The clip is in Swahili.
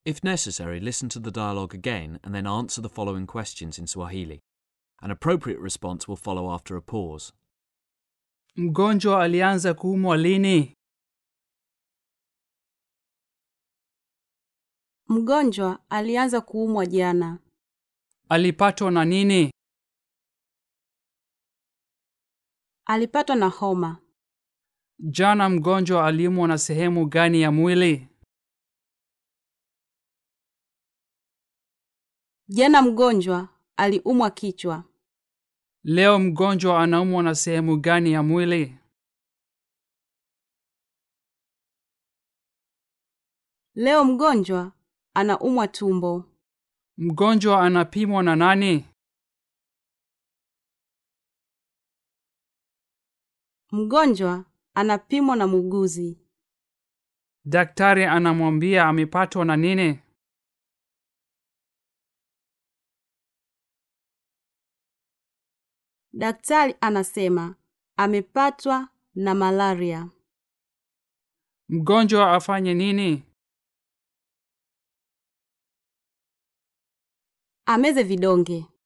If necessary, listen to the dialogue again and then answer the following questions in Swahili. An appropriate response will follow after a pause. Mgonjwa alianza kuumwa lini? Mgonjwa alianza kuumwa jana. Alipatwa na nini? Alipatwa na homa. Jana mgonjwa aliumwa na sehemu gani ya mwili? Jana mgonjwa aliumwa kichwa. Leo mgonjwa anaumwa na sehemu gani ya mwili? Leo mgonjwa anaumwa tumbo. Mgonjwa anapimwa na nani? Mgonjwa anapimwa na muuguzi. Daktari anamwambia amepatwa na nini? Daktari anasema amepatwa na malaria. Mgonjwa afanye nini? Ameze vidonge.